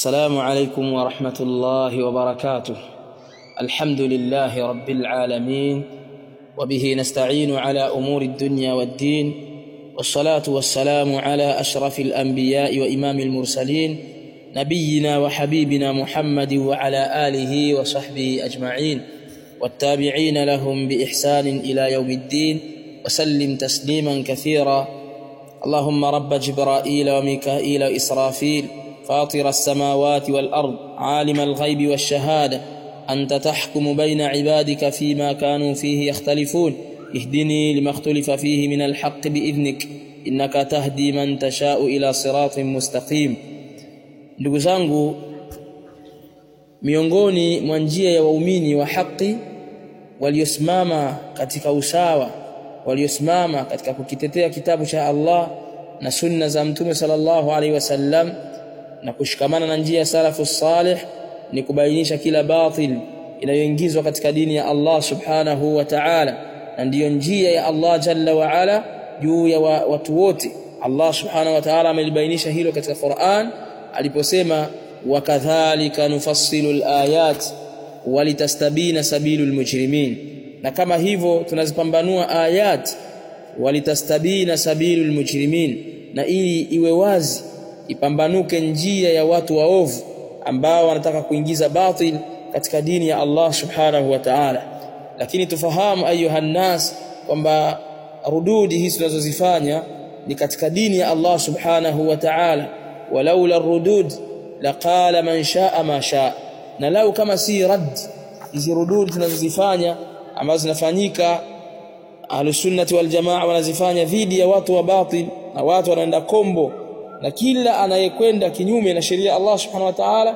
السلام عليكم ورحمة الله وبركاته الحمد لله رب العالمين وبه نستعين على أمور الدنيا والدين والصلاة والسلام على أشرف الأنبياء وإمام المرسلين نبينا وحبيبنا محمد وعلى آله وصحبه أجمعين والتابعين لهم بإحسان إلى يوم الدين وسلم تسليما كثيرا اللهم رب جبرائيل وميكائيل وإسرافيل فاطر السماوات والأرض عالم الغيب والشهادة أنت تحكم بين عبادك فيما كانوا فيه يختلفون اهدني لما اختلف فيه من الحق بإذنك إنك تهدي من تشاء إلى صراط مستقيم ndugu zangu miongoni mwa njia ya waumini wa haki waliosimama katika usawa waliosimama katika kukitetea kitabu cha Allah na sunna za mtume sallallahu alaihi wasallam na kushikamana na njia ya salafu salih ni kubainisha kila batil inayoingizwa katika dini ya Allah subhanahu wa ta'ala na ndiyo njia ya Allah jalla wa ala juu ya wa, watu wote Allah subhanahu wa ta'ala amelibainisha hilo katika Qur'an aliposema wakadhalika nufassilu alayat walitastabina sabilul mujrimin na kama hivyo tunazipambanua ayat walitastabina sabilul mujrimin na ili iwe wazi ipambanuke njia ya watu waovu ambao wanataka kuingiza batil katika dini ya Allah subhanahu wa ta'ala lakini tufahamu ayuha nas kwamba rududi hizi tunazozifanya ni katika dini ya Allah subhanahu wa ta'ala walaula rudud laqala man shaa ma shaa na lau kama si rad hizi rudud tunazozifanya ambazo zinafanyika ahlusunnati wal jamaa wanazifanya dhidi ya watu wa batil na watu wanaenda kombo na kila anayekwenda kinyume na sheria Allah subhanahu wa ta'ala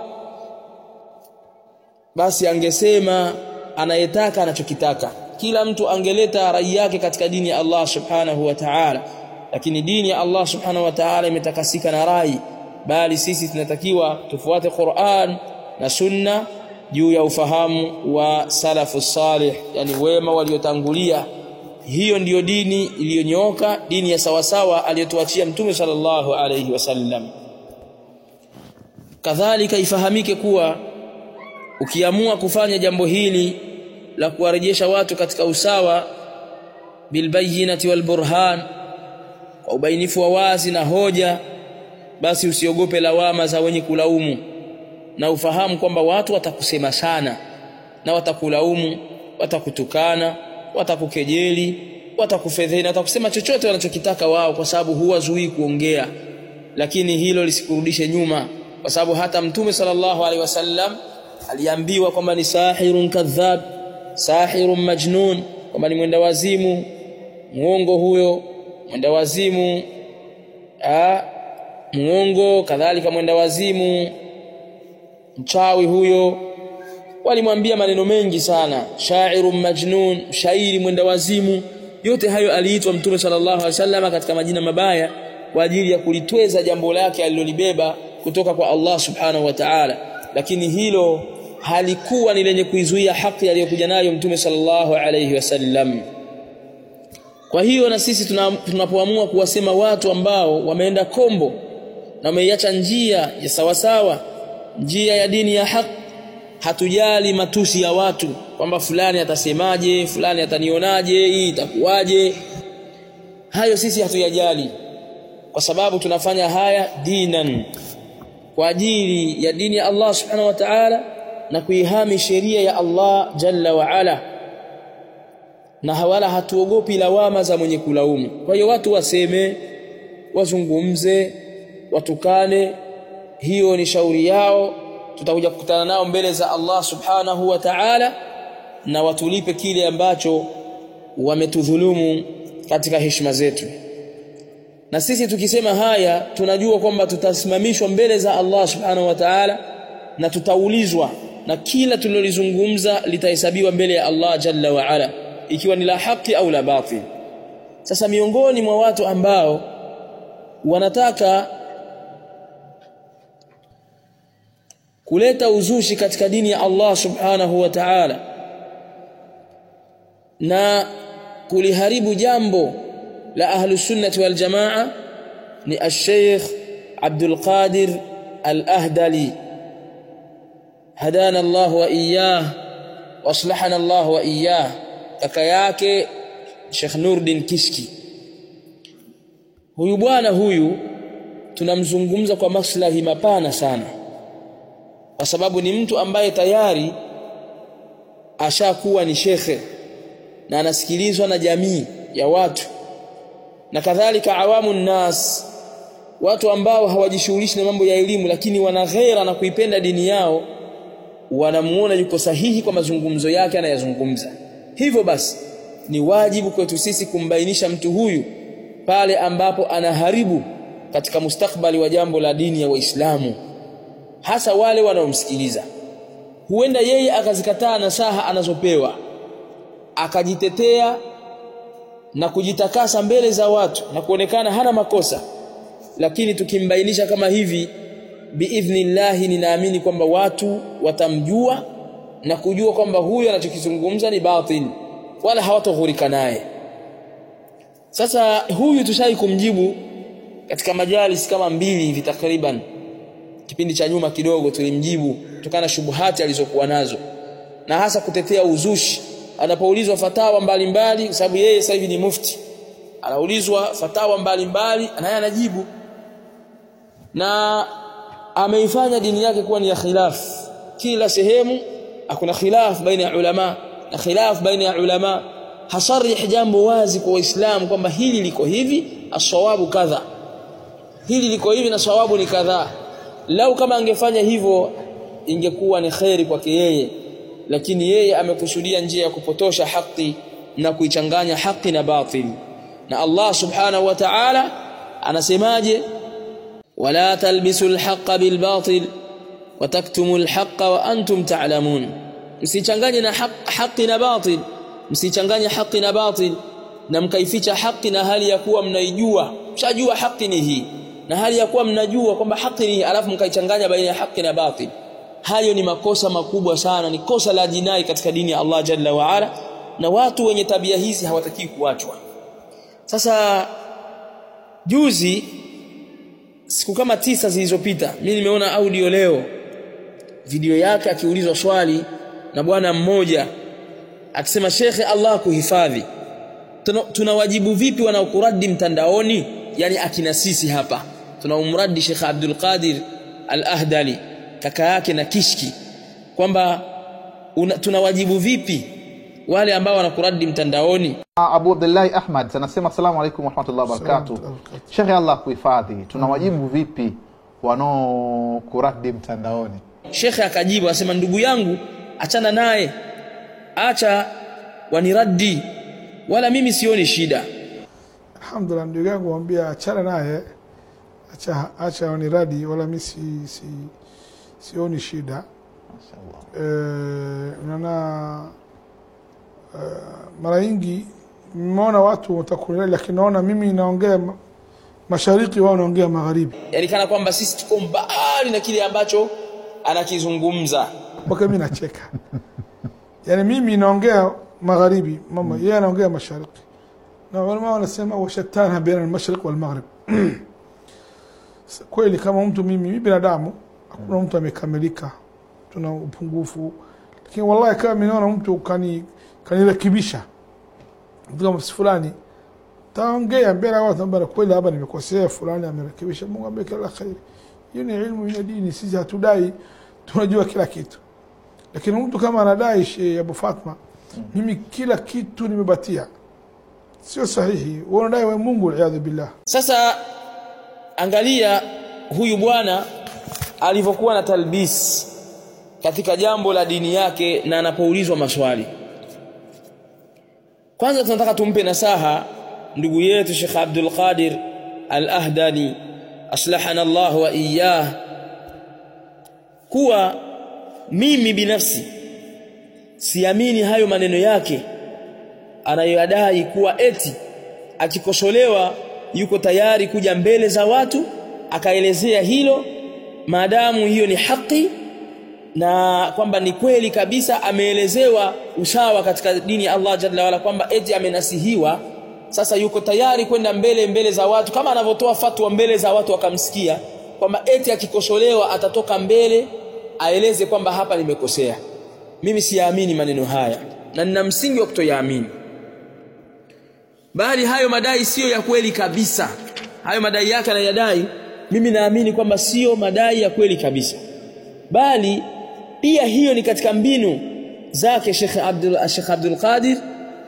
basi angesema anayetaka anachokitaka kila mtu angeleta rai yake katika dini ya Allah subhanahu wa ta'ala lakini dini ya Allah subhanahu wa ta'ala imetakasika na rai bali sisi tunatakiwa tufuate Qur'an na sunna juu ya ufahamu wa salafu salih yani wema waliotangulia hiyo ndiyo dini iliyonyooka dini ya sawasawa aliyotuachia mtume sallallahu alayhi wasallam kadhalika ifahamike kuwa ukiamua kufanya jambo hili la kuwarejesha watu katika usawa bilbayinati walburhan kwa ubainifu wa wazi na hoja basi usiogope lawama za wenye kulaumu na ufahamu kwamba watu watakusema sana na watakulaumu watakutukana watakukejeli watakufedheni watakusema chochote wanachokitaka wao kwa sababu huwazuii kuongea lakini hilo lisikurudishe nyuma kwa sababu hata mtume sallallahu alaihi wasallam aliambiwa kwamba ni sahirun kadhab sahirun majnun kwamba ni mwenda wazimu muongo huyo mwenda wazimu a muongo kadhalika mwenda wazimu mchawi huyo walimwambia maneno mengi sana shairun majnun shairi mwenda wazimu yote hayo aliitwa mtume sallallahu alaihi wasallam katika majina mabaya kwa ajili ya kulitweza jambo lake alilolibeba kutoka kwa Allah subhanahu wa ta'ala lakini hilo halikuwa ni lenye kuizuia haki aliyokuja nayo mtume sallallahu alaihi wasallam kwa hiyo na sisi tunapoamua kuwasema watu ambao wameenda kombo na wameiacha njia ya sawasawa njia ya dini ya haki hatujali matusi ya watu kwamba fulani atasemaje fulani atanionaje hii itakuwaje hayo sisi hatuyajali kwa sababu tunafanya haya dinan kwa ajili ya dini ya Allah subhanahu wa ta'ala na kuihami sheria ya Allah jalla wa ala na hawala hatuogopi lawama za mwenye kulaumu kwa hiyo watu waseme wazungumze watukane hiyo ni shauri yao tutakuja kukutana nao mbele za Allah subhanahu wa ta'ala na watulipe kile ambacho wametudhulumu katika heshima zetu na sisi tukisema haya tunajua kwamba tutasimamishwa mbele za Allah subhanahu wa ta'ala na tutaulizwa na kila tulilozungumza litahesabiwa mbele ya Allah jalla wa ala ikiwa ni la haki au la batil sasa miongoni mwa watu ambao wanataka kuleta uzushi katika dini ya Allah subhanahu wa ta'ala na kuliharibu jambo la ahlus sunnati wal jamaa ni al-Sheikh Abdul Qadir al-Ahdali hadana Allah wa iyyah waslahana Allah wa iyyah kaka yake Sheikh Nurdin Kishki huyu bwana huyu tunamzungumza kwa maslahi mapana sana kwa sababu ni mtu ambaye tayari ashakuwa ni shekhe na anasikilizwa na jamii ya watu na kadhalika awamu nnas watu ambao hawajishughulishi na mambo ya elimu lakini wana ghera na kuipenda dini yao wanamuona yuko sahihi kwa mazungumzo yake anayazungumza hivyo basi ni wajibu kwetu sisi kumbainisha mtu huyu pale ambapo anaharibu katika mustakbali wa jambo la dini ya Waislamu hasa wale wanaomsikiliza huenda yeye akazikataa nasaha anazopewa akajitetea na kujitakasa mbele za watu na kuonekana hana makosa lakini tukimbainisha kama hivi biidhnillahi ninaamini kwamba watu watamjua na kujua kwamba huyo anachokizungumza ni batil wala hawatoghurika naye sasa huyu tushai kumjibu katika majalis kama mbili hivi takriban kipindi cha nyuma kidogo tulimjibu kutokana na shubuhati alizokuwa nazo na hasa kutetea uzushi anapoulizwa fatawa mbalimbali kwa sababu yeye sasa hivi ni mufti anaulizwa fatawa mbalimbali naye anajibu na ameifanya dini yake kuwa ni ya khilaf kila sehemu hakuna khilaf baina ya ulama na khilaf baina ya ulama hasarih jambo wazi kwa waislamu kwamba hili liko hivi asawabu kadha hili liko hivi na sawabu ni kadhaa lau kama angefanya hivyo ingekuwa ni kheri kwake yeye lakini yeye amekusudia njia ya kupotosha haki na kuichanganya haki na batil na Allah subhanahu wa ta'ala anasemaje wala talbisul haqqa bil batil wa taktumul haqqa wa antum ta'lamun msichanganye na haki na batil msichanganye haki na batil na mkaificha haki na hali ya kuwa mnaijua mshajua haki ni hii na hali ya kuwa mnajua kwamba haki ni alafu mkaichanganya baina ya haki na batil hayo ni makosa makubwa sana ni kosa la jinai katika dini ya Allah jalla wa ala na watu wenye tabia hizi hawataki kuachwa sasa juzi siku kama tisa zilizopita mimi nimeona audio leo video yake akiulizwa swali na bwana mmoja akisema shekhe Allah kuhifadhi tunawajibu vipi wanaokuradi mtandaoni yani akina sisi hapa tunaumradi Sheikh Abdul Qadir Al-Ahdali kaka yake na Kishki kwamba tunawajibu vipi wale ambao wanakuradi mtandaoni Abu Abdullahi Ahmad anasema asalamu alaykum wa rahmatullahi wa barakatuh. Sheikh Allah kuhifadhi, tunawajibu vipi wanaokuradi mtandaoni? Sheikh akajibu asema ndugu yangu achana naye acha waniradi wala mimi sioni shida Alhamdulillah, ndugu yangu mwambia achana naye, acha acha waniradi, wala mimi si, si, sioni shida Mashaallah. e, naona e, mara nyingi nimeona watu watakuniradi, lakini naona mimi naongea ma- mashariki, wao naongea magharibi, yani kana kwamba sisi tuko mbali na kile ambacho anakizungumza mpaka mimi nacheka yani mimi naongea magharibi, mama yeye anaongea mashariki, na walama wanasema washatana baina almashriq walmaghrib. Kweli kama mtu mimi, mimi binadamu, hakuna mtu amekamilika, tuna upungufu, lakini wallahi kama mimi naona mtu kani kanirekebisha mtu kama fulani taongea mbele ya watu ambao kweli hapa nimekosea, fulani amerekebisha, Mungu ambaye kila kheri. Hiyo ni ilmu ya dini, sisi hatudai tunajua kila kitu, lakini mtu kama anadai Sheikh Abu Fatma, mimi kila kitu nimebatia, sio sahihi. Wewe unadai wewe Mungu, aliyadhu billah. sasa angalia huyu bwana alivyokuwa na talbis katika jambo la dini yake na anapoulizwa maswali kwanza tunataka tumpe nasaha ndugu yetu Sheikh Abdul Qadir Al-Ahdani aslahana Allah wa iyyah kuwa mimi binafsi siamini hayo maneno yake anayoyadai kuwa eti akikosolewa yuko tayari kuja mbele za watu akaelezea hilo maadamu hiyo ni haki na kwamba ni kweli kabisa ameelezewa usawa katika dini ya Allah jalla wala kwamba eti amenasihiwa sasa yuko tayari kwenda mbele mbele za watu kama anavyotoa fatwa mbele za watu wakamsikia kwamba eti akikosolewa atatoka mbele aeleze kwamba hapa nimekosea mimi siyaamini maneno haya na nina msingi wa kutoyaamini bali hayo madai siyo ya kweli kabisa hayo madai yake anayadai mimi naamini kwamba sio madai ya kweli kabisa bali pia hiyo ni katika mbinu zake Sheikh Abdul Sheikh Abdul Qadir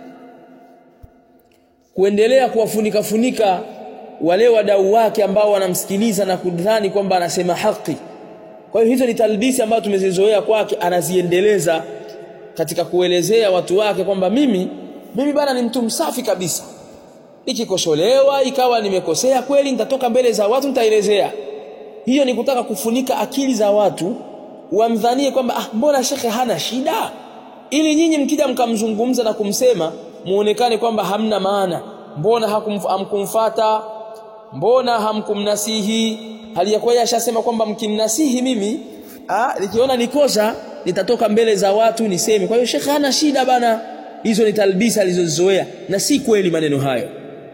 kuendelea kuwafunika funika wale wadau wake ambao wanamsikiliza na kudhani kwamba anasema haki kwa hiyo hizo ni talbisi ambazo tumezizoea kwake anaziendeleza katika kuelezea watu wake kwamba mimi mimi bana ni mtu msafi kabisa nikikosolewa ikawa nimekosea kweli nitatoka mbele za watu nitaelezea hiyo ni kutaka kufunika akili za watu wamdhanie kwamba ah mbona shekhe hana shida ili nyinyi mkija mkamzungumza na kumsema muonekane kwamba hamna maana mbona hamkumfata mbona hamkumnasihi hali ya kuwa ashasema kwamba mkimnasihi mimi ah nikiona nikosa nitatoka mbele za watu niseme kwa hiyo shekhe hana shida bana hizo ni talbisa alizozoea na si kweli maneno hayo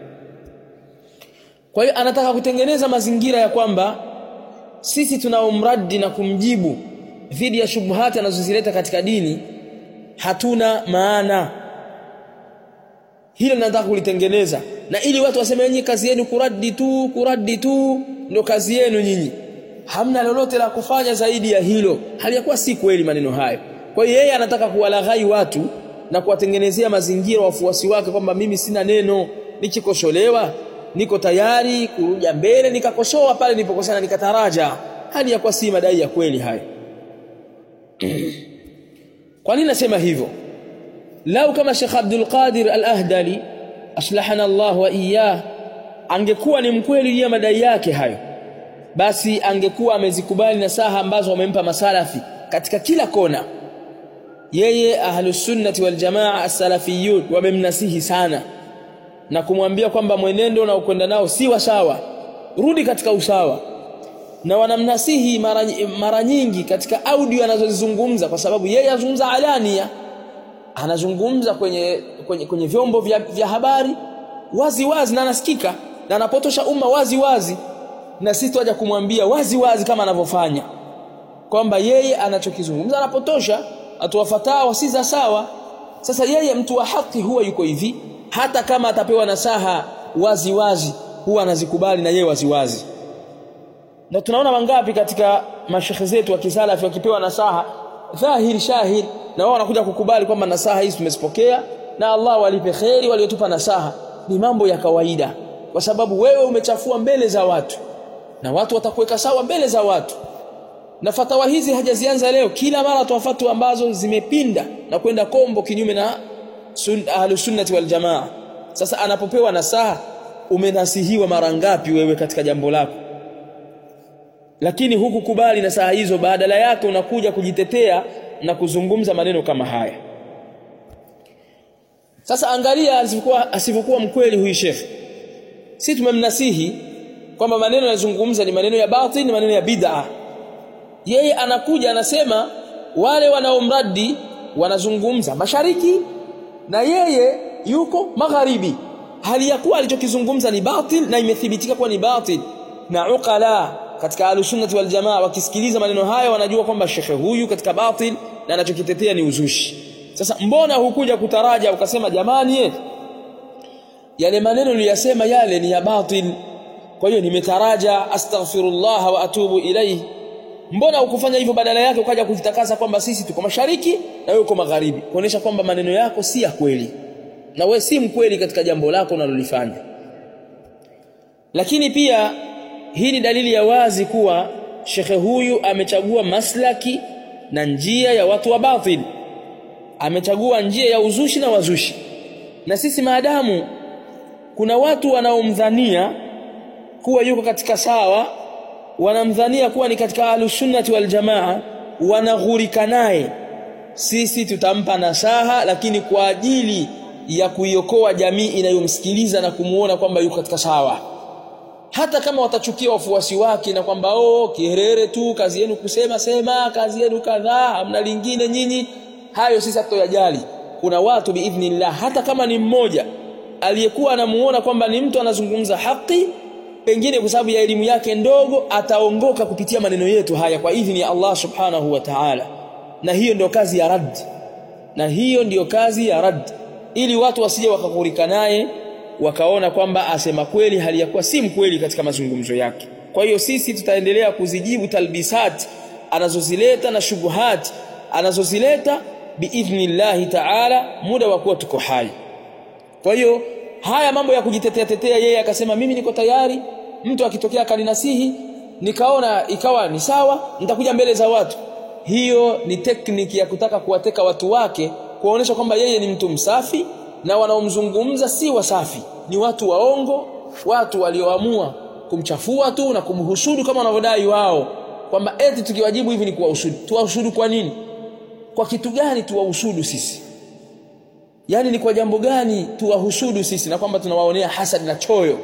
kwa hiyo anataka kutengeneza mazingira ya kwamba sisi tunaomradi na kumjibu dhidi ya shubuhati anazozileta katika dini hatuna maana hilo nataka kulitengeneza na ili watu waseme nyinyi kazi yenu kuradi tu kuradi tu ndio kazi yenu nyinyi hamna lolote la kufanya zaidi ya hilo hali yakuwa si kweli maneno hayo kwa hiyo yeye anataka kuwalaghai watu na kuwatengenezea mazingira wafuasi wake kwamba mimi sina neno nikikosolewa niko tayari kuruja mbele nikakosoa pale nilipokosana nikataraja hali yakuwa si madai ya kweli hayo kwa nini nasema hivyo lau kama Sheikh Abdul Qadir Al-Ahdali aslahana Allah wa iyah angekuwa ni mkweli ya madai yake hayo basi angekuwa amezikubali nasaha ambazo wamempa masalafi katika kila kona yeye ahlus sunnati wal jamaa as-salafiyun wamemnasihi sana na kumwambia kwamba mwenendo na ukwenda nao si wa sawa rudi katika usawa na wanamnasihi mara, mara nyingi katika audio anazozizungumza kwa sababu yeye anazungumza alania anazungumza kwenye, kwenye, kwenye vyombo vya, vya habari wazi wazi na anasikika na anapotosha umma wazi wazi na sisi tuaja kumwambia wazi wazi kama anavyofanya kwamba yeye anachokizungumza anapotosha atoa fatawa si za sawa sasa yeye mtu wa haki huwa yuko hivi hata kama atapewa nasaha wazi wazi huwa anazikubali na yeye wazi wazi na tunaona wangapi katika mashekhe zetu wa kisalafi wakipewa nasaha dhahiri shahiri na wao wanakuja kukubali kwamba nasaha hizi tumezipokea na Allah walipe kheri waliotupa nasaha ni mambo ya kawaida kwa sababu wewe umechafua mbele za watu na watu watakuweka sawa mbele za watu na fatawa hizi hajazianza leo kila mara toa fatwa ambazo zimepinda na kwenda kombo kinyume na sun, ahlus sunnati wal jamaa sasa anapopewa nasaha umenasihiwa mara ngapi wewe katika jambo lako lakini hukukubali nasaha hizo badala yake unakuja kujitetea na kuzungumza maneno kama haya sasa angalia asivyokuwa asivyokuwa mkweli huyu shekhi si tumemnasihi kwamba maneno yanazungumza ni maneno ya batil ni maneno ya bid'a yeye anakuja anasema wale wanaomradi wanazungumza mashariki na yeye yuko magharibi hali ya kuwa alichokizungumza ni batil na imethibitika kuwa ni batil na uqala katika alusunnati wal jamaa wakisikiliza maneno haya wanajua kwamba shekhe huyu katika batil na anachokitetea ni uzushi sasa mbona hukuja kutaraja ukasema jamani ye, yale maneno niliyasema yale ni ya batil kwa hiyo nimetaraja astaghfirullah wa atubu ilayhi mbona ukufanya hivyo badala yake ukaja kujitakasa kwamba sisi tuko mashariki na wewe uko magharibi kuonesha kwamba maneno yako si ya kweli na wewe si mkweli katika jambo lako unalolifanya lakini pia hii ni dalili ya wazi kuwa shekhe huyu amechagua maslaki na njia ya watu wa batil amechagua njia ya uzushi na wazushi na sisi maadamu kuna watu wanaomdhania kuwa yuko katika sawa wanamdhania kuwa ni katika ahlusunnati wal jamaa wanaghurika naye sisi tutampa nasaha lakini kwa ajili ya kuiokoa jamii inayomsikiliza na kumuona kwamba yuko katika sawa hata kama watachukia wafuasi wake na kwamba oh kiherere tu kazi yenu kusema sema kazi yenu kadhaa hamna lingine nyinyi hayo sisi hatoyajali kuna watu biidhnillah hata kama ni mmoja aliyekuwa anamuona kwamba ni mtu anazungumza haki pengine kwa sababu ya elimu yake ndogo ataongoka kupitia maneno yetu haya kwa idhini ya Allah subhanahu wa ta'ala na hiyo ndio kazi ya rad na hiyo ndiyo kazi ya rad ili watu wasije wakakurika naye wakaona kwamba asema kweli hali ya kuwa si mkweli katika mazungumzo yake kwa hiyo sisi tutaendelea kuzijibu talbisat anazozileta na shubuhat anazozileta biidhnillahi ta'ala muda wa kuwa tuko hai kwa hiyo haya mambo ya kujitetea tetea yeye akasema mimi niko tayari mtu akitokea akaninasihi nikaona ikawa ni sawa nitakuja mbele za watu hiyo ni tekniki ya kutaka kuwateka watu wake kuwaonyesha kwamba yeye ni mtu msafi na wanaomzungumza si wasafi ni watu waongo watu walioamua kumchafua tu na kumhusudu kama wanavyodai wao kwamba eti tukiwajibu hivi ni kuwahusudu tuwahusudu kwa nini kwa kitu gani tuwahusudu sisi yani ni kwa jambo gani tuwahusudu sisi na kwamba tunawaonea hasad na choyo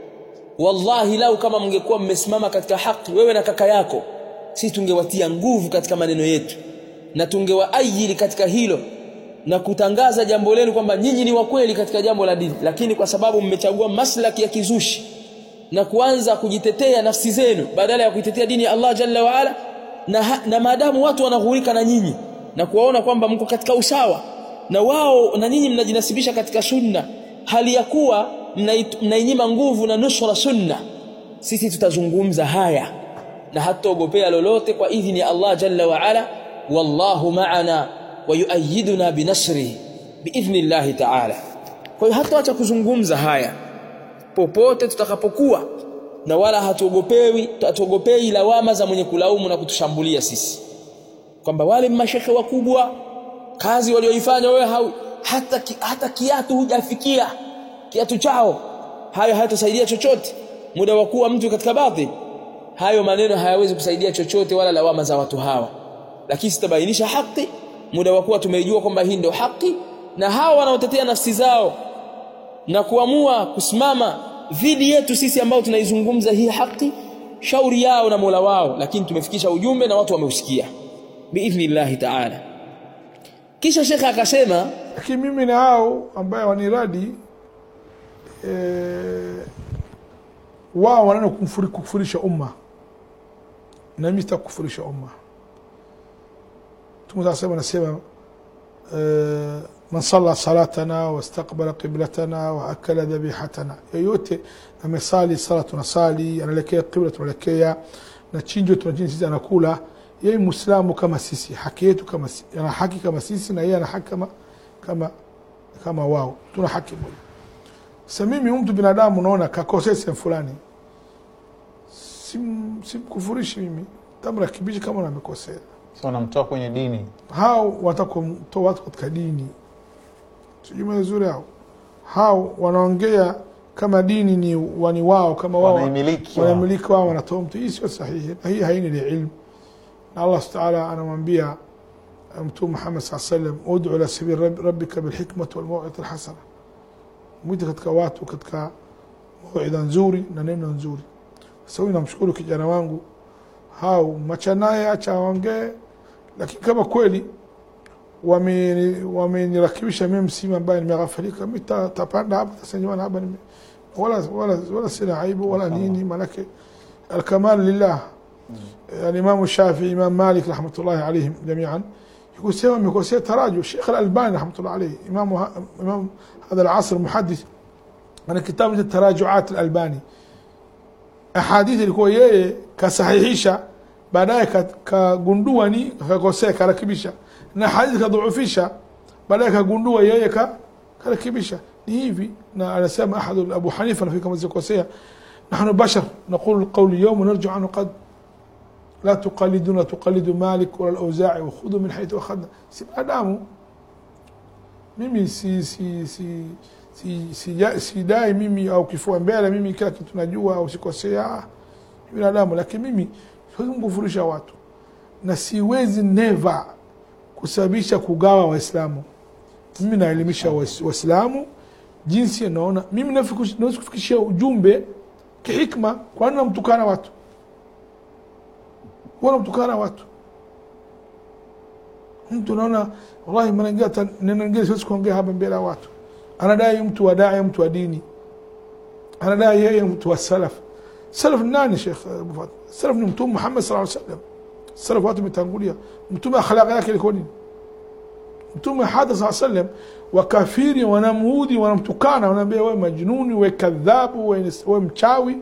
wallahi lau kama mngekuwa mmesimama katika haki wewe na kaka yako sisi tungewatia nguvu katika maneno yetu na tungewaajiri katika hilo na kutangaza jambo lenu kwamba nyinyi ni wa kweli katika jambo la dini lakini kwa sababu mmechagua maslaki ya kizushi na kuanza kujitetea nafsi zenu badala ya kuitetea dini ya Allah jalla wa ala na, na maadamu watu wanaghurika na nyinyi na kuwaona kwamba mko katika usawa na wao na nyinyi mnajinasibisha katika sunna hali ya kuwa mnainyima nguvu na nusra sunna sisi tutazungumza haya na hataogopea lolote kwa idhini ya Allah jalla wa ala wallahu ma'ana wa yuayyiduna binasrihi biidhnillah ta'ala kwa hiyo hataacha kuzungumza haya popote tutakapokuwa na wala hatuogopewi hatuogopei lawama za mwenye kulaumu na kutushambulia sisi kwamba wale mashekhe wakubwa kazi walioifanya wewe hau, hata ki, hata kiatu hujafikia kiatu chao hayo hayatasaidia chochote muda wa kuwa mtu katika baadhi hayo maneno hayawezi kusaidia chochote wala lawama za watu hawa lakini sitabainisha haki muda wa kuwa tumeijua kwamba hii ndio haki na hawa wanaotetea nafsi zao na kuamua kusimama dhidi yetu sisi ambao tunaizungumza hii haki shauri yao na Mola wao lakini tumefikisha ujumbe na watu wameusikia biidhnillah ta'ala kisha shekha akasema lakini mimi na hao ambaye waniradi e, wao wanaenda kumfuri- kukufurisha umma na mimi sitakufurisha umma Mtume صلى الله anasema e, man salla salatana wastaqbala qiblatana wa akala dhabihatana, yoyote amesali sala tunasali, anaelekea qibla tunaelekea, na chinjo tunachinja sisi anakula, yeye muislamu kama sisi, haki yetu kama sisi, ana haki kama sisi na yeye ana haki kama kama kama wao, tuna haki moja. Sasa mimi mtu binadamu naona kakosea sehemu fulani, sim simkufurishi mimi, tamrakibisha kama amekosea. so namtoa kwenye dini hao watakumtoa watu katika dini sijui vizuri hao hao wanaongea kama dini ni wani wao kama wao Wanaimiliki wao. wanamiliki wao wanatoa mtu hii sio sahihi na hii haini ni ilmu na Allah subhanahu wa ta'ala anamwambia mtume Muhammad sallallahu alaihi wasallam ud'u ila sabil rabb- rabbika bil hikmati wal maw'izati al hasana mwite katika watu katika mawidha nzuri na neno nzuri sasa huyu namshukuru kijana wangu hao macha naye acha aongee lakini kama kweli wameni- wamenirakibisha mimi msimu ambaye nimeghafirika mi ta- tapanda hapa tasenyewana hapa nime- wala, wala, wala sina aibu wala nini manake alkamal lillah الإمام الشافعي إمام مالك رحمة الله عليهم جميعا يقول سوى يقول سوى تراجع الشيخ الألباني رحمة الله عليه إمام ه- إمام هذا العصر محدث أنا كتاب مثل تراجعات الألباني أحاديث ilikuwa yeye kasahihisha baadaye ka- kagundua ni kakosea karakibisha na hadithi kadhuufisha baadaye kagundua yeye ka karakibisha ni hivi na anasema ahadu abu hanifa nafikiri kama zikosea nahnu bashar naqulu القول اليوم ونرجع عنه قد لا تقلدون لا تقلدوا مالك ولا الأوزاعي وخذوا من حيث أخذنا si binadamu mimi si si si si si sidai mimi au kifua mbele mimi kila kitu najua au sikosea Ah, ni binadamu lakini mimi siwezi kukufurisha watu na siwezi never kusababisha kugawa waislamu mimi naelimisha Wais- waislamu jinsi naona mimi nafiku- naweza kufikishia ujumbe kihikma kwa nini namtukana watu huwa namtukana watu mtu naona wallahi mara ingine hata neno ingine siwezi kuongea hapa mbele ya watu anadai mtu wa dai mtu wa dini anadai yeye mtu wa salaf salaf ni nani Sheikh Abu Fatma salaf ni mtume Muhammad sallallahu alaihi wasallam salaf watu wametangulia mtume akhlaq yake ilikuwa nini mtume hada saa sallam wakafiri wanamuudhi wanamtukana wanaambia wewe majnuni we kadhabu we, we mchawi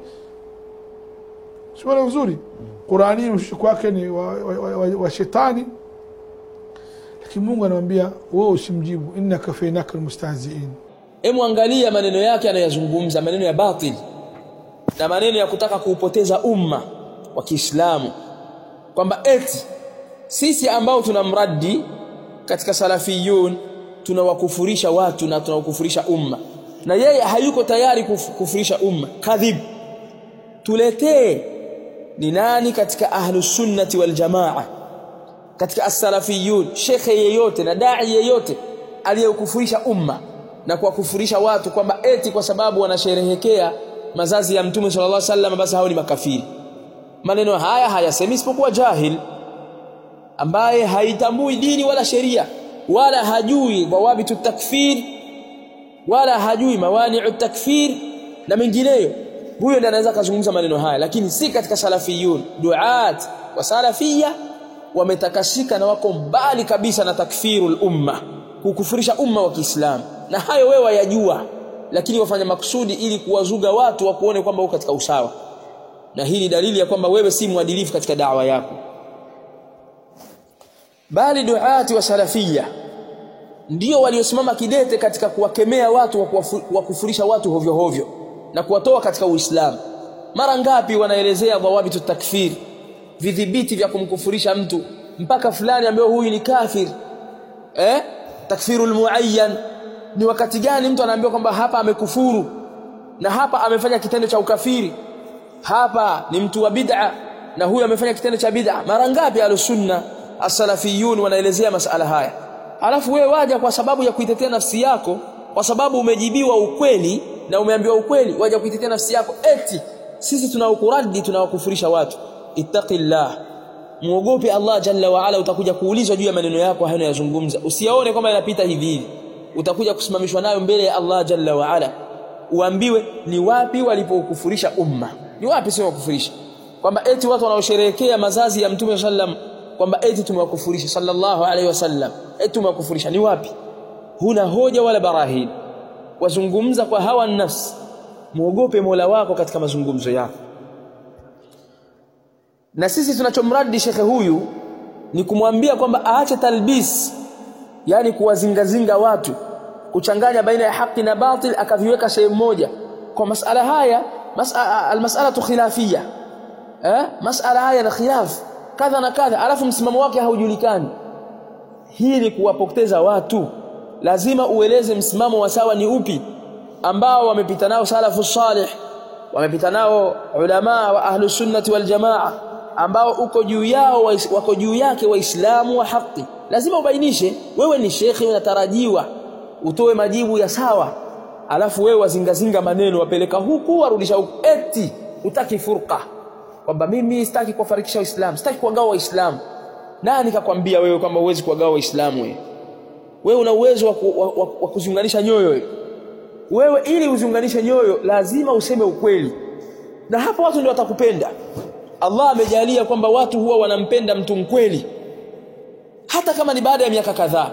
siona vizuri qurani mshiko wake ni wa, wa, wa, wa, wa shetani lakini mungu anamwambia wewe usimjibu innaka fainaka almustahziin Hebu angalia maneno yake anayozungumza, maneno ya batil na maneno ya kutaka kuupoteza umma wa Kiislamu, kwamba eti sisi ambao tunamraddi katika salafiyun tunawakufurisha watu na tunawakufurisha umma, na yeye hayuko tayari kuf, kufurisha umma. Kadhib, tuletee ni nani katika ahlus sunnati wal jamaa, katika as-salafiyun, shekhe yeyote na dai yeyote aliyekufurisha umma na kuwakufurisha watu kwamba eti kwa sababu wanasherehekea mazazi ya mtume sallallahu alaihi wasallam basi hao ni makafiri. Maneno haya hayasemi isipokuwa jahil ambaye haitambui dini wala sheria wala hajui dhawabitu takfir wala hajui mawani'u takfir na mengineyo. Huyo ndiye anaweza kuzungumza maneno haya, lakini si katika salafiyun. Duat wa salafia wametakashika na wako mbali kabisa na takfirul umma, kukufurisha umma wa Kiislamu na hayo wewe wayajua, lakini wafanya makusudi ili kuwazuga watu wakuone kwamba uko katika usawa, na hii ni dalili ya kwamba wewe si mwadilifu katika dawa yako. Bali duati wa salafia ndio waliosimama kidete katika kuwakemea watu wa kufurisha watu hovyo hovyo na kuwatoa katika Uislamu. Mara ngapi wanaelezea dhawabitu takfir, vidhibiti vya kumkufurisha mtu mpaka fulani ambaye huyu ni kafir eh? takfirul muayyan ni wakati gani mtu anaambiwa kwamba hapa amekufuru na hapa amefanya kitendo cha ukafiri hapa ni mtu wa bid'a na huyu amefanya kitendo cha bid'a mara ngapi alusunna as-salafiyun wanaelezea masala haya alafu wewe waja kwa sababu ya kuitetea nafsi yako kwa sababu umejibiwa ukweli na umeambiwa ukweli waja kuitetea nafsi yako eti sisi tunaokuradi tunawakufurisha watu ittaqillah muogope Allah jalla wa ala utakuja kuulizwa juu ya maneno yako hayo yanayozungumza usiyaone kwamba yanapita hivi hivi utakuja kusimamishwa nayo mbele ya Allah jalla wa ala uambiwe ni wapi walipokufurisha umma ni wapi sio kufurisha kwamba eti watu wanaosherehekea mazazi ya mtume sallam kwamba eti tumewakufurisha sallallahu alaihi wasallam eti tumewakufurisha ni wapi huna hoja wala barahin wazungumza kwa hawa nafsi muogope Mola wako katika mazungumzo yako na sisi tunachomradi shekhe huyu ni kumwambia kwamba aache talbis yani kuwazingazinga watu kuchanganya baina ya haki na batil akaviweka sehemu moja kwa masala haya masala almas'alatu khilafia eh masala haya na khilaf kadha na kadha alafu msimamo wake haujulikani hii ni kuwapoteza watu lazima ueleze msimamo wa sawa ni upi ambao wamepita nao salafu salih wamepita nao ulama wa ahlu sunnati wal jamaa ambao uko juu yao wako juu yake waislamu wa haki lazima ubainishe wewe ni shekhi unatarajiwa utoe majibu ya sawa alafu wewe wazingazinga maneno wapeleka huku warudisha huku eti utaki furqa kwamba mimi sitaki kuwafarikisha waislamu sitaki kuwagawa waislamu nani kakwambia wewe kwamba uwezi kuwagawa waislamu wewe wewe una uwezo wa, ku, wa, wa, wa kuziunganisha nyoyo wewe wewe ili uziunganishe nyoyo lazima useme ukweli na hapo watu ndio watakupenda Allah amejalia kwamba watu huwa wanampenda mtu mkweli hata kama ni baada ya miaka kadhaa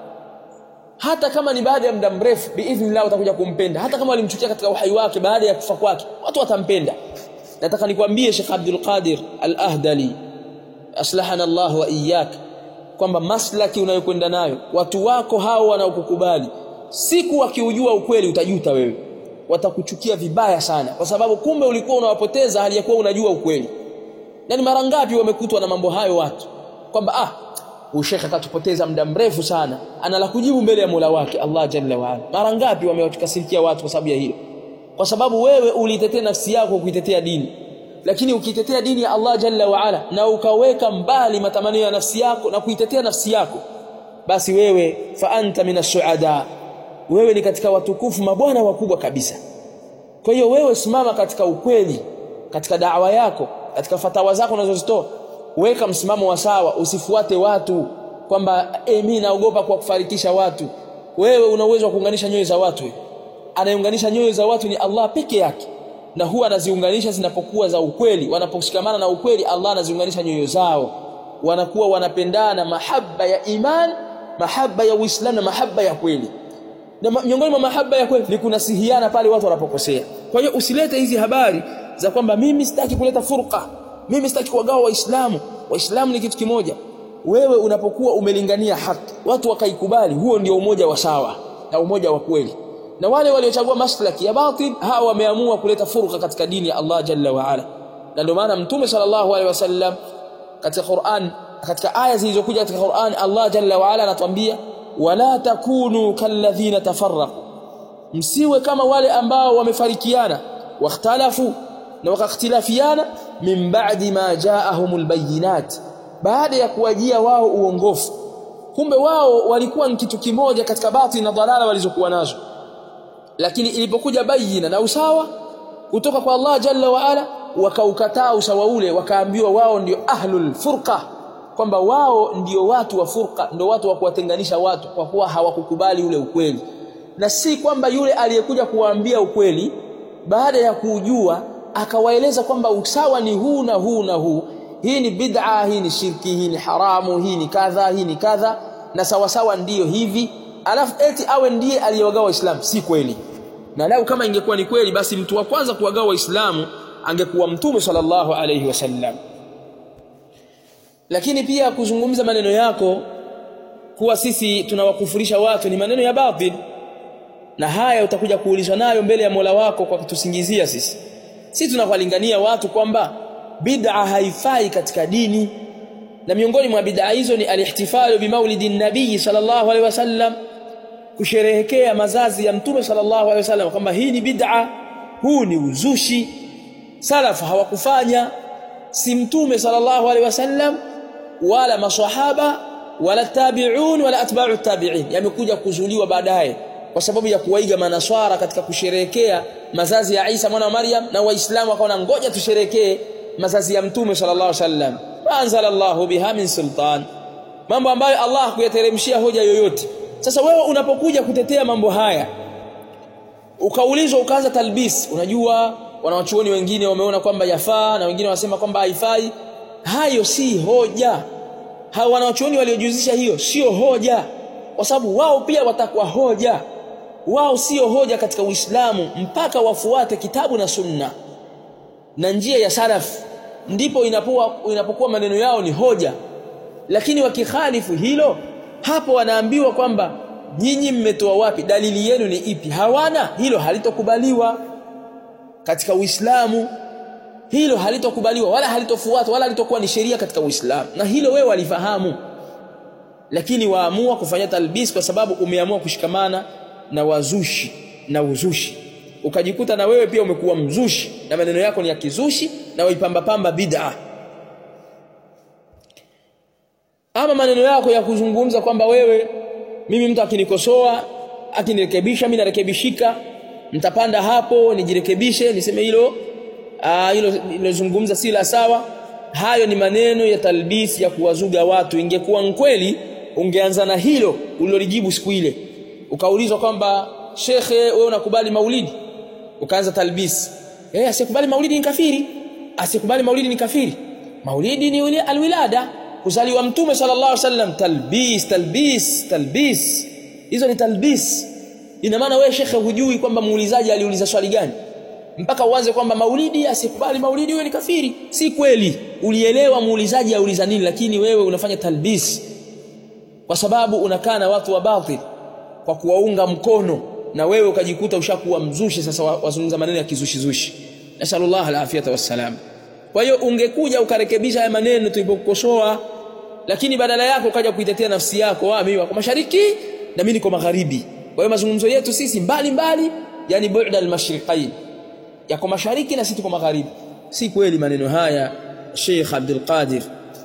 hata kama ni baada ya muda mrefu biidhnillah utakuja kumpenda hata kama walimchukia katika uhai wake baada ya kufa kwake watu watampenda nataka nikwambie Sheikh Abdul Qadir Al-Ahdali aslahana Allah wa iyyak kwamba maslaki unayokwenda nayo watu wako hao wanaokukubali siku wakiujua ukweli utajuta wewe watakuchukia vibaya sana kwa sababu kumbe ulikuwa unawapoteza hali ya kuwa unajua ukweli yani mara ngapi wamekutwa na mambo hayo watu kwamba ah ushekha katupoteza muda mrefu sana ana la kujibu mbele ya Mola wake Allah jalla wa ala mara ngapi wamewatukasirikia watu kwa sababu ya hilo kwa sababu wewe ulitetea nafsi yako kuitetea dini lakini ukitetea dini ya Allah jalla wa ala na ukaweka mbali matamanio ya nafsi yako na kuitetea nafsi yako basi wewe fa anta minas suada wewe ni katika watukufu mabwana wakubwa kabisa kwa hiyo wewe simama katika ukweli katika dawa yako katika fatawa zako unazozitoa weka msimamo wa sawa usifuate watu kwamba eh mimi naogopa kwa kufarikisha watu wewe una uwezo wa kuunganisha nyoyo za watu anayeunganisha nyoyo za watu ni Allah peke yake na huwa anaziunganisha zinapokuwa za ukweli wanaposhikamana na ukweli Allah anaziunganisha nyoyo zao wanakuwa wanapendana mahaba ya iman mahaba ya Uislamu na mahaba ya kweli na miongoni mwa mahaba ya kweli ni kunasihiana pale watu wanapokosea kwa hiyo usilete hizi habari za kwamba mimi sitaki kuleta furqa mimi sitaki kuwagawa waislamu waislamu ni kitu kimoja wewe unapokuwa umelingania haki watu wakaikubali huo ndio umoja wa sawa na umoja wa kweli na wale waliochagua maslaki ya batil hawa wameamua kuleta furqa katika dini ya Allah jalla wa ala na ndio maana mtume sallallahu alaihi wasallam katika Qur'an katika aya zilizokuja katika Qur'an Allah jalla wa ala anatuambia wala takunu kalladhina tafarraqu msiwe kama wale ambao wamefarikiana wakhtalafu na wakakhtilafiana min ba'di ma ja'ahumul bayyinat baada ya kuwajia wao uongofu kumbe wao walikuwa ni kitu kimoja katika batili na dhalala walizokuwa nazo lakini ilipokuja bayina na usawa kutoka kwa Allah jalla wa ala wakaukataa usawa ule wakaambiwa wao ndio ahlul furqa kwamba wao ndio watu wa furqa ndio watu wa kuwatenganisha watu kwa kuwa hawakukubali ule ukweli na si kwamba yule aliyekuja kuwaambia ukweli baada ya kujua akawaeleza kwamba usawa ni huu na huu na huu hii ni bid'a hii ni shirki hii ni haramu hii ni kadha hii ni kadha na sawa sawa ndiyo hivi alafu eti awe ndiye aliyewagawa waislamu si kweli na lau kama ingekuwa ni kweli basi mtu wa kwanza kuwagawa waislamu angekuwa mtume sallallahu alayhi wasallam lakini pia kuzungumza maneno yako kuwa sisi tunawakufurisha watu ni maneno ya batil na haya utakuja kuulizwa nayo mbele ya Mola wako kwa kutusingizia sisi sisi tunawalingania watu kwamba bid'a haifai katika dini na miongoni mwa bid'a hizo ni alihtifalu bimaulidin nabii sallallahu alaihi wasallam kusherehekea mazazi ya mtume sallallahu alaihi wasallam kwamba hii ni bid'a huu ni uzushi salaf hawakufanya si mtume sallallahu alaihi wasallam wala maswahaba wala tabi'un wala atba'u tabi'in yamekuja kuzuliwa baadaye kwa sababu ya kuwaiga manaswara katika kusherehekea mazazi ya Isa mwana wa Maryam na waislamu wakaona ngoja tusherekee mazazi ya mtume sallallahu alaihi wasallam anzala Allahu biha min sultan mambo ambayo Allah kuyateremshia hoja yoyote sasa wewe unapokuja kutetea mambo haya ukaulizwa ukaanza talbis unajua wanawachuoni wengine wameona kwamba yafaa na wengine wanasema kwamba haifai hayo si hoja hao wanawachuoni waliojuzisha hiyo sio hoja kwa sababu wao pia watakuwa hoja wao sio hoja katika Uislamu mpaka wafuate kitabu na sunna na njia ya salaf ndipo inapokuwa inapokuwa maneno yao ni hoja lakini wakikhalifu hilo hapo wanaambiwa kwamba nyinyi mmetoa wapi dalili yenu ni ipi hawana hilo halitokubaliwa katika Uislamu hilo halitokubaliwa wala halitofuatwa wala halitokuwa ni sheria katika Uislamu na hilo wewe walifahamu lakini waamua kufanya talbis kwa sababu umeamua kushikamana na wazushi na uzushi ukajikuta na wewe pia umekuwa mzushi na maneno yako ni ya kizushi na waipamba pamba bid'a ama maneno yako ya kuzungumza kwamba wewe mimi mtu akinikosoa akinirekebisha mimi narekebishika mtapanda hapo nijirekebishe niseme hilo hilo nilozungumza si la sawa hayo ni maneno ya talbisi ya kuwazuga watu ingekuwa kweli ungeanza na hilo ulilolijibu siku ile ukaulizwa kwamba shekhe wewe unakubali maulidi ukaanza talbis eh asikubali maulidi ni kafiri asikubali maulidi ni kafiri maulidi ni ule alwilada kuzaliwa mtume sallallahu alaihi wasallam talbis talbis talbis hizo ni talbis ina maana wewe shekhe hujui kwamba muulizaji aliuliza swali gani mpaka uanze kwamba maulidi asikubali maulidi wewe ni kafiri si kweli ulielewa muulizaji auliza nini lakini wewe unafanya talbis kwa sababu unakaa na watu wa batil kwa kuwaunga mkono na wewe ukajikuta ushakuwa mzushi sasa wazungumza maneno ya kizushi zushi nasallallahu alafiyata wassalam kwa hiyo ungekuja ukarekebisha haya maneno tulipokukosoa lakini badala yako ukaja kuitetea nafsi yako ah mimi wako mashariki na mimi niko magharibi kwa hiyo mazungumzo yetu sisi mbali mbali yani bu'da al-mashriqain yako mashariki na sisi tuko magharibi si kweli maneno haya Sheikh Abdul Qadir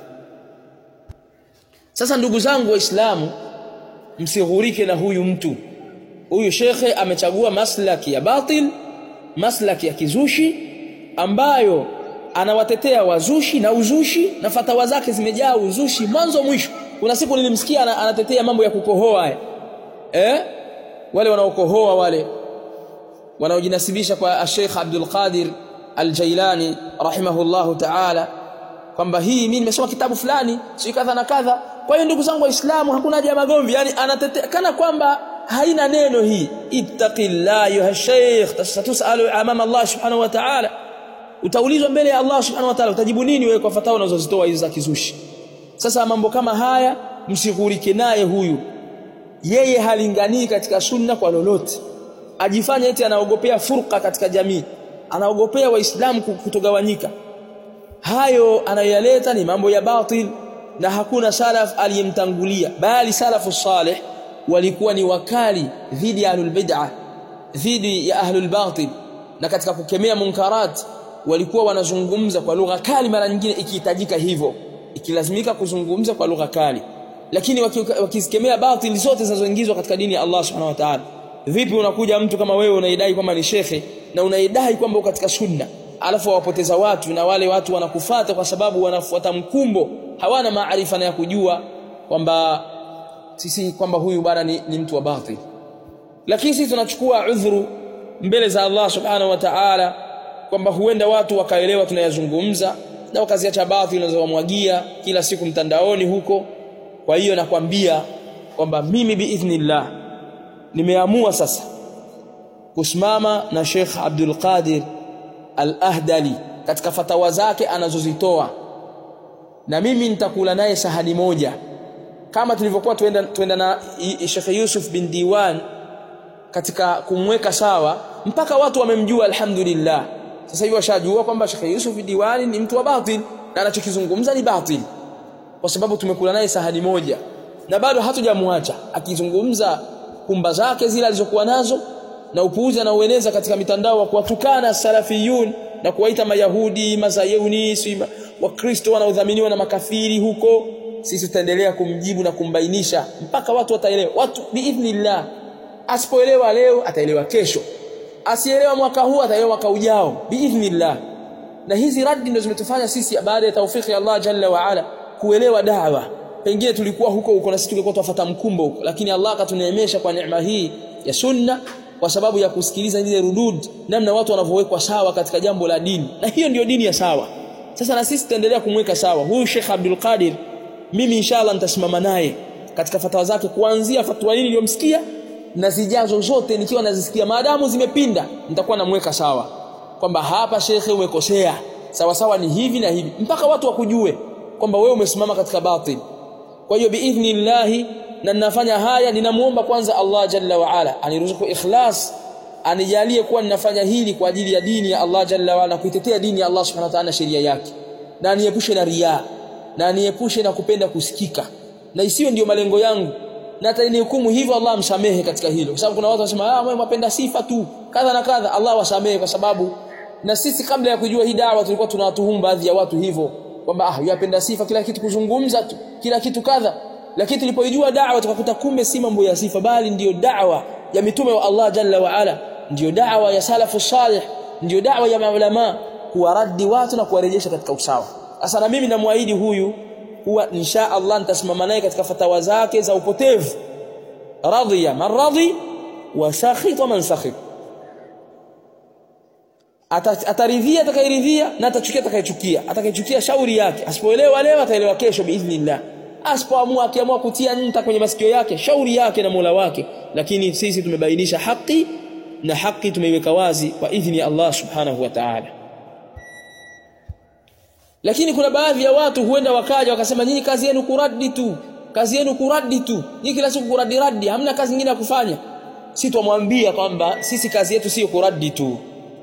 sasa ndugu zangu waislamu msighurike na huyu mtu huyu shekhe amechagua maslaki ya batil maslaki ya kizushi ambayo anawatetea wazushi na uzushi na fatawa zake zimejaa uzushi mwanzo mwisho kuna siku nilimsikia anatetea mambo ya kukohoa eh wale wanaokohoa wale wanaojinasibisha kwa Sheikh Abdul Qadir Al-Jailani rahimahullahu ta'ala kwamba hii mimi nimesoma kitabu fulani si kadha na kadha kwa hiyo ndugu zangu waislamu hakuna haja ya magomvi yani anatetea kana kwamba haina neno hii ittaqillah ayuha shaykh tasatusalu amama Allah subhanahu wa ta'ala utaulizwa mbele ya Allah subhanahu wa ta'ala utajibu nini wewe kwa fatawa unazozitoa hizo za kizushi sasa mambo kama haya msighurike naye huyu yeye halinganii katika sunna kwa lolote ajifanya eti anaogopea furqa katika jamii anaogopea waislamu kutogawanyika hayo anayoyaleta ni mambo ya batil na hakuna salaf aliyemtangulia bali salafu salih walikuwa ni wakali dhidi ya ahlul bid'ah dhidi ya ahlul batil na katika kukemea munkarat walikuwa wanazungumza kwa lugha kali mara nyingine ikihitajika hivyo ikilazimika kuzungumza kwa lugha kali lakini wakizikemea batil zote zinazoingizwa katika dini ya Allah subhanahu wa ta'ala vipi unakuja mtu kama wewe unaidai kwamba ni shekhe na unaidai kwamba uko katika sunna alafu wawapoteza watu na wale watu wanakufata kwa sababu wanafuata mkumbo hawana maarifa na ya kujua kwamba sisi kwamba huyu bwana ni, ni mtu wa batil lakini sisi tunachukua udhuru mbele za Allah subhanahu wa ta'ala kwamba huenda watu wakaelewa tunayazungumza na wakaziacha batil nazowamwagia kila siku mtandaoni huko kwa hiyo nakwambia kwamba mimi biidhnillah nimeamua sasa kusimama na Sheikh Abdul Qadir Al-Ahdali katika fatawa zake anazozitoa na mimi nitakula naye sahani moja kama tulivyokuwa tuenda, tuenda na Sheikh Yusuf bin Diwan katika kumweka sawa mpaka watu wamemjua alhamdulillah sasa hivi washajua kwamba Sheikh Yusuf bin Diwan ni mtu wa batil na anachokizungumza ni batil kwa sababu tumekula naye sahani moja na bado hatujamwacha akizungumza kumba zake zile alizokuwa nazo na upuuzi anaoeneza katika mitandao wa kuwatukana salafiyun na kuwaita mayahudi mazayuni sima wakristo wanaodhaminiwa na makafiri huko sisi tutaendelea kumjibu na kumbainisha mpaka watu wataelewa watu biidhnillah asipoelewa leo ataelewa kesho asielewa mwaka huu ataelewa mwaka ujao biidhnillah na hizi radi ndio zimetufanya sisi baada ya taufiki ya Allah jalla wa ala kuelewa dawa pengine tulikuwa huko huko na sisi tulikuwa tufuata mkumbo huko lakini Allah akatuneemesha kwa neema hii ya sunna kwa sababu ya kusikiliza ile rudud namna watu wanavyowekwa sawa katika jambo la dini na hiyo ndiyo dini ya sawa sasa na sisi tutaendelea kumweka sawa huyu Sheikh Abdul Qadir mimi inshallah nitasimama naye katika fatwa zake kuanzia fatwa hili niliyomsikia na zijazo zote nikiwa nazisikia maadamu zimepinda nitakuwa namweka sawa kwamba hapa shekhe umekosea sawa sawa ni hivi na hivi mpaka watu wakujue kwamba wewe umesimama katika batil kwa hiyo biidhnillahi na ninafanya haya ninamuomba kwanza Allah jalla wa ala aniruzuku ikhlas anijalie kuwa ninafanya hili kwa ajili ya dini ya Allah jalla wa ala kuitetea dini ya Allah subhanahu wa ta'ala sheria yake na aniepushe na riya na aniepushe na kupenda kusikika na isiwe ndiyo malengo yangu na atanihukumu hivyo Allah amsamehe katika hilo kwa sababu kuna watu wanasema ah wewe unapenda sifa tu kadha na kadha Allah wasamehe kwa sababu na sisi kabla ya kujua hii dawa tulikuwa tunawatuhumu baadhi ya watu hivyo kwamba ah yapenda sifa kila kitu kuzungumza tu kila kitu kadha lakini tulipoijua da'wa tukakuta kumbe si mambo ya sifa bali ndiyo da'wa ya mitume wa Allah jalla wa ala ndiyo da'wa ya salafu salih ndiyo da'wa ya maulama kuwaradi watu na kuwarejesha katika usawa sasa na mimi namwahidi huyu kuwa insha Allah nitasimama naye katika fatawa zake za upotevu radhiya man radhi wa sakhita man sakhit ataridhia atakayeridhia na atachukia atakayechukia atakayechukia shauri yake asipoelewa leo ataelewa kesho biidhnillah asipoamua akiamua kutia nta kwenye masikio yake shauri yake na Mola wake lakini sisi tumebainisha haki na haki tumeiweka wazi kwa idhini ya Allah subhanahu wa ta'ala lakini kuna baadhi ya watu huenda wakaja wakasema nyinyi kazi yenu kuradi tu kazi yenu kuradi tu nyinyi kila siku kuradi radi hamna kazi nyingine ya kufanya si tumwambia kwamba sisi kazi yetu sio kuradi tu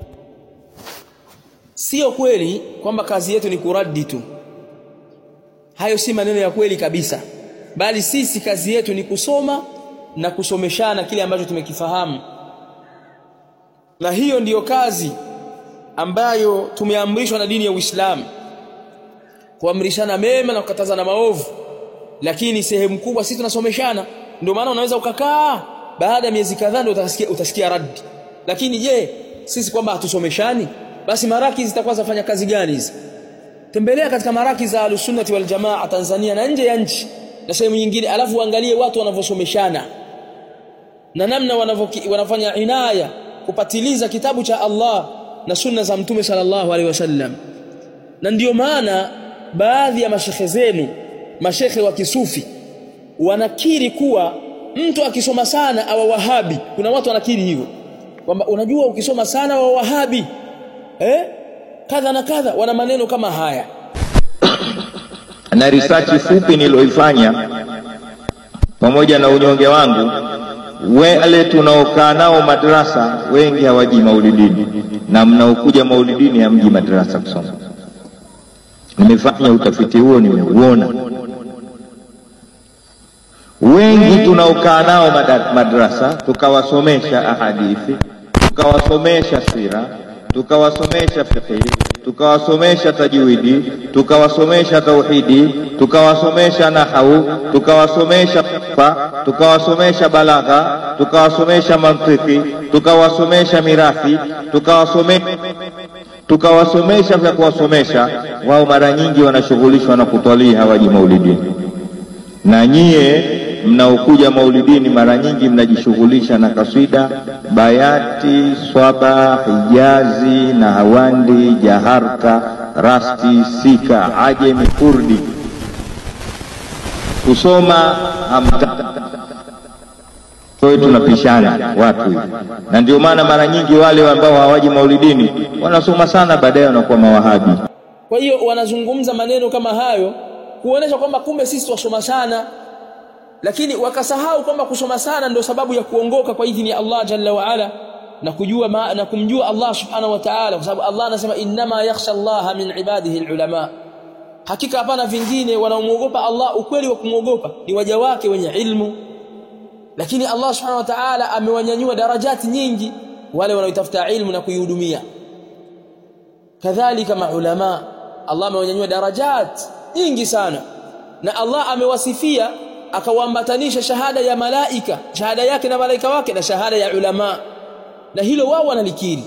sio kweli kwamba kazi yetu ni kuradi tu hayo si maneno ya kweli kabisa bali sisi kazi yetu ni kusoma na kusomeshana kile ambacho tumekifahamu na hiyo ndiyo kazi ambayo tumeamrishwa na dini ya Uislamu kuamrishana mema na kukatazana maovu lakini sehemu kubwa sisi tunasomeshana ndio maana unaweza ukakaa baada ya miezi kadhaa ndio utasikia utasikia radi lakini je sisi kwamba hatusomeshani basi maraki zitakuwa zafanya kazi gani hizi tembelea katika maraki za alusunnati wal jamaa Tanzania na nje ya nchi na sehemu nyingine alafu uangalie watu wanavyosomeshana na namna wanafanya inaya kupatiliza kitabu cha Allah na sunna za mtume sallallahu alaihi wasallam na ndiyo maana baadhi ya mashekhe zenu mashekhe wa kisufi wanakiri kuwa mtu akisoma sana awa wahabi kuna watu wanakiri hivyo kwamba unajua ukisoma sana wa wahabi eh kadha na kadha wana maneno kama haya na risachi fupi niliyoifanya pamoja na unyonge wangu, wale tunaokaa nao madrasa wengi hawaji maulidini, na mnaokuja maulidini hamji madrasa kusoma. Nimefanya utafiti huo, nimeuona. Wengi tunaokaa nao mada- madrasa tukawasomesha ahadithi, tukawasomesha sira, tukawasomesha fiqhi, tukawasomesha tajwidi, tukawasomesha tauhidi, tukawasomesha nahau, tukawasomesha fa, tukawasomesha balagha, tukawasomesha mantiki, tukawasomesha mirathi, tukawasomesha tukawasomesha vya kuwasomesha wao, mara nyingi wanashughulishwa na kutwalii, hawaji maulidini. Na nyie mnaokuja maulidini mara nyingi mnajishughulisha na kaswida, bayati, swaba, hijazi na hawandi, jaharka, rasti, sika, ajemi, kurdi. Kusoma hamta kwa hiyo tunapishana watu hivi, na ndio maana mara nyingi wale ambao hawaji maulidini wanasoma sana, baadaye wanakuwa mawahabi. kwa hiyo wanazungumza maneno kama hayo kuonesha kwamba kumbe sisi twasoma sana lakini wakasahau kwamba kusoma sana ndio sababu ya kuongoka kwa idhini ya Allah jalla wa ala na kujua ma, na kumjua Allah subhanahu wa ta'ala kwa sababu Allah anasema innama yakhsha Allah min ibadihi alulama hakika hapana vingine wanaomwogopa Allah ukweli wa kumwogopa ni waja wake wenye ilmu lakini Allah subhanahu wa ta'ala amewanyanyua darajati nyingi wale wanaotafuta ilmu na kuihudumia kadhalika maulama Allah amewanyanyua darajat nyingi sana na Allah amewasifia akawaambatanisha shahada ya malaika shahada yake na malaika wake na shahada ya ulama na hilo wao wanalikiri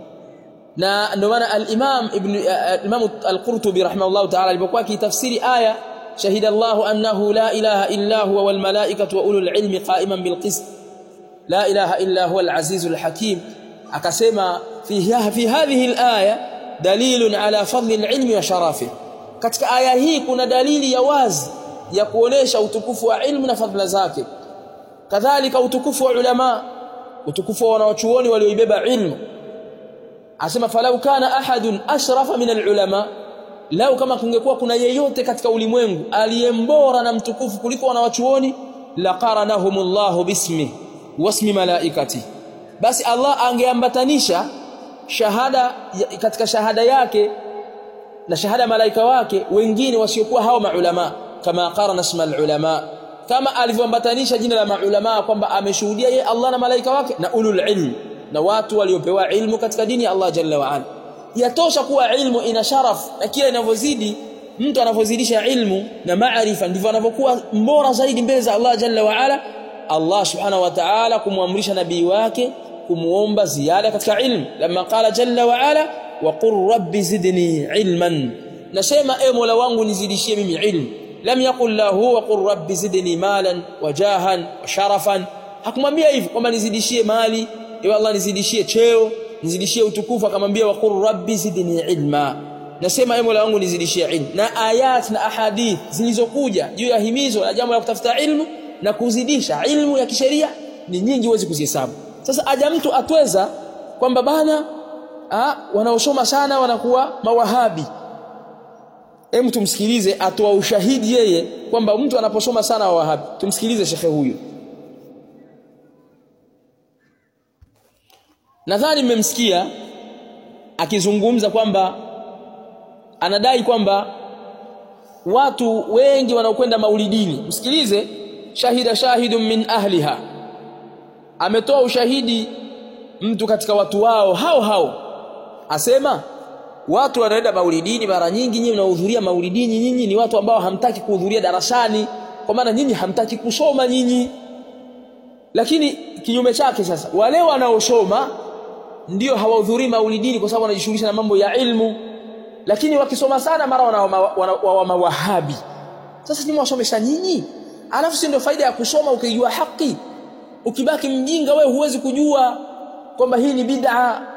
na ndio maana al-Imam Ibn al-Imam al-Qurtubi rahimahullah ta'ala alipokuwa akitafsiri aya shahida Allah annahu la ilaha illa huwa wal malaikatu wa ulul ilmi qa'iman bil qist la ilaha illa huwa al-aziz al-hakim akasema fi fi hadhihi al-aya dalilun ala fadli al-ilmi wa sharafihi katika aya hii kuna dalili ya wazi ya kuonesha utukufu wa ilmu na fadhila zake kadhalika utukufu wa ulama utukufu wa wanawachuoni walioibeba ilmu asema falau kana ahadun ashrafa min alulama lau kama kungekuwa kuna yeyote katika ulimwengu aliyembora na mtukufu kuliko wanawachuoni laqaranahumullahu bismi wasmi malaikati basi Allah angeambatanisha shahada katika shahada yake na shahada malaika wake wengine wasiokuwa hao maulama kama qarana isma ulama kama alivyoambatanisha jina la maulama kwamba ameshuhudia yeye Allah na malaika wake na ulul ilm na watu waliopewa ilmu katika dini ya Allah jalla wa ala yatosha kuwa ilmu ina sharaf na kila inavyozidi mtu anavyozidisha ilmu na maarifa ndivyo anavyokuwa mbora zaidi mbele za Allah jalla wa ala Allah subhanahu wa ta'ala kumwamrisha nabii wake kumuomba ziada katika ilmu lama qala jalla wa ala wa qur rabbi zidni ilman nasema e mola wangu nizidishie mimi ilmu lam yaqul lahu wa qur rabbi zidni malan wa jahan wa sharafan hakumwambia hivi kwamba nizidishie mali ewe Allah nizidishie cheo nizidishie utukufu akamwambia wa qur rabbi zidni ilma nasema e mola wangu nizidishie ilmu na ayat na ahadith zilizokuja juu ya himizo na jambo la kutafuta ilmu na kuzidisha ilmu ya kisheria ni nyingi huwezi kuzihesabu sasa aja mtu atweza kwamba bana ah wanaosoma sana wanakuwa mawahabi Hem tumsikilize atoa ushahidi yeye kwamba mtu anaposoma sana wa wahabi. Tumsikilize shekhe huyu. Nadhani mmemsikia akizungumza kwamba anadai kwamba watu wengi wanaokwenda maulidini. Msikilize shahida shahidun min ahliha. Ametoa ushahidi mtu katika watu wao hao hao. Asema watu wanaenda maulidini mara nyingi nyinyi mnahudhuria maulidini nyinyi ni watu ambao hamtaki kuhudhuria darasani kwa maana nyinyi hamtaki kusoma nyinyi lakini kinyume chake sasa wale wanaosoma ndio hawahudhurii maulidini kwa sababu wanajishughulisha na mambo ya ilmu lakini wakisoma sana mara wa mawahabi sasa nyinyi wasomesha nyinyi alafu si ndio faida ya kusoma ukijua haki ukibaki mjinga wewe huwezi kujua kwamba hii ni bid'a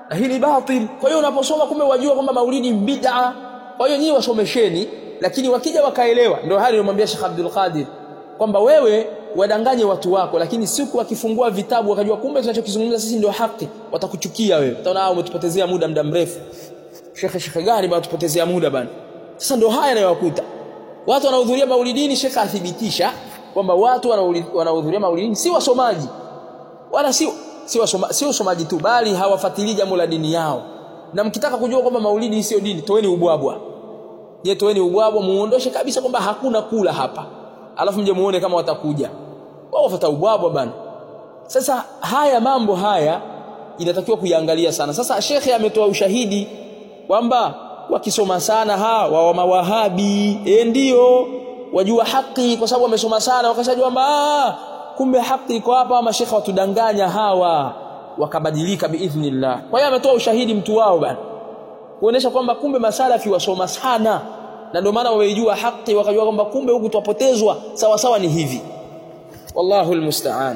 na hii ni batil kwa hiyo unaposoma kumbe wajua kwamba maulidi bid'a kwa hiyo nyinyi wasomesheni lakini wakija wakaelewa ndio hali nilimwambia Sheikh Abdul Qadir kwamba wewe wadanganye watu wako lakini siku wakifungua vitabu wakajua kumbe tunachokizungumza sisi ndio haki watakuchukia wewe utaona hao umetupotezea muda muda mrefu Sheikh Sheikh gani bwana tupotezea muda bana sasa ndio haya yanayowakuta watu wanahudhuria maulidini Sheikh athibitisha kwamba watu wanahudhuria maulidini si wasomaji wala si si wasoma, si usomaji tu bali hawafuatilii jambo la dini yao na mkitaka kujua kwamba maulidi sio dini toeni ubwabwa je toeni ubwabwa muondoshe kabisa kwamba hakuna kula hapa alafu mje muone kama watakuja wao wafuata ubwabwa bana sasa haya mambo haya inatakiwa kuiangalia sana sasa shekhe ametoa ushahidi kwamba wakisoma sana hawa wa mawahabi eh ndio wajua haki kwa sababu wamesoma sana wakashajua kwamba kumbe haki iko hapa mashekhe watudanganya hawa wakabadilika biidhnillah kwa hiyo ametoa ushahidi mtu wao bana kuonesha kwamba kumbe masalafi wasoma sana na ndio maana wameijua haki wakajua kwamba kumbe huku twapotezwa sawa sawa ni hivi wallahu almusta'an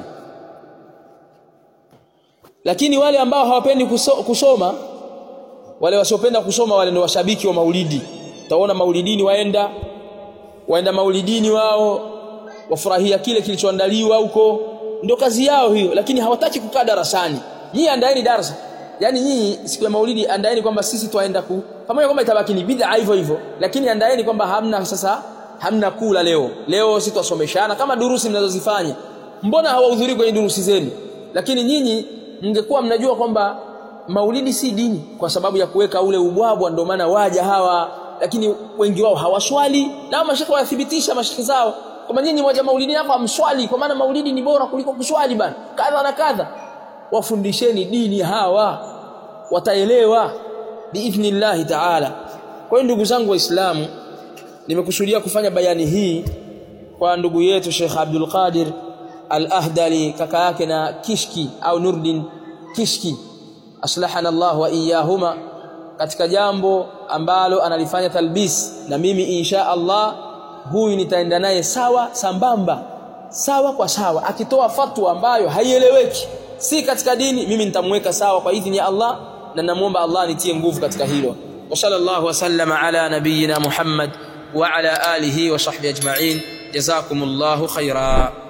lakini wale ambao hawapendi kusoma wale wasiopenda kusoma wale ndio washabiki wa maulidi utaona maulidini waenda waenda maulidini wao wafurahia kile kilichoandaliwa huko ndio kazi yao hiyo lakini hawataki kukaa darasani nyinyi andaeni darasa yani nyinyi siku ya maulidi andaeni kwamba sisi twaenda ku pamoja kwamba itabaki ni bid'a hivyo hivyo lakini andaeni kwamba hamna sasa hamna kula leo leo sisi twasomeshana kama durusi mnazozifanya mbona hawahudhurii kwenye durusi zenu lakini nyinyi mngekuwa mnajua kwamba maulidi si dini kwa sababu ya kuweka ule ubwabwa ndio maana waja hawa lakini wengi wao hawaswali na mashekhe wathibitisha mashekhe zao kwamba nyinyi moja maulidi hapa mswali kwa maana maulidi ni bora kuliko kuswali bana kadha na kadha wafundisheni dini hawa wataelewa biidhnillah taala kwa hiyo ndugu zangu waislamu nimekusudia kufanya bayani hii kwa ndugu yetu Sheikh Abdul Qadir Al-Ahdali kaka yake na Kishki au Nurdin Kishki aslahana Allah wa iyahuma katika jambo ambalo analifanya talbis na mimi insha Allah huyu nitaenda naye sawa sambamba sawa kwa sawa akitoa fatwa ambayo haieleweki si katika dini mimi nitamweka sawa kwa idhini ya Allah na namuomba Allah nitie nguvu katika hilo wa sallallahu wasallama ala nabiyyina Muhammad wa ala alihi wa sahbihi ajma'in jazakumullahu khaira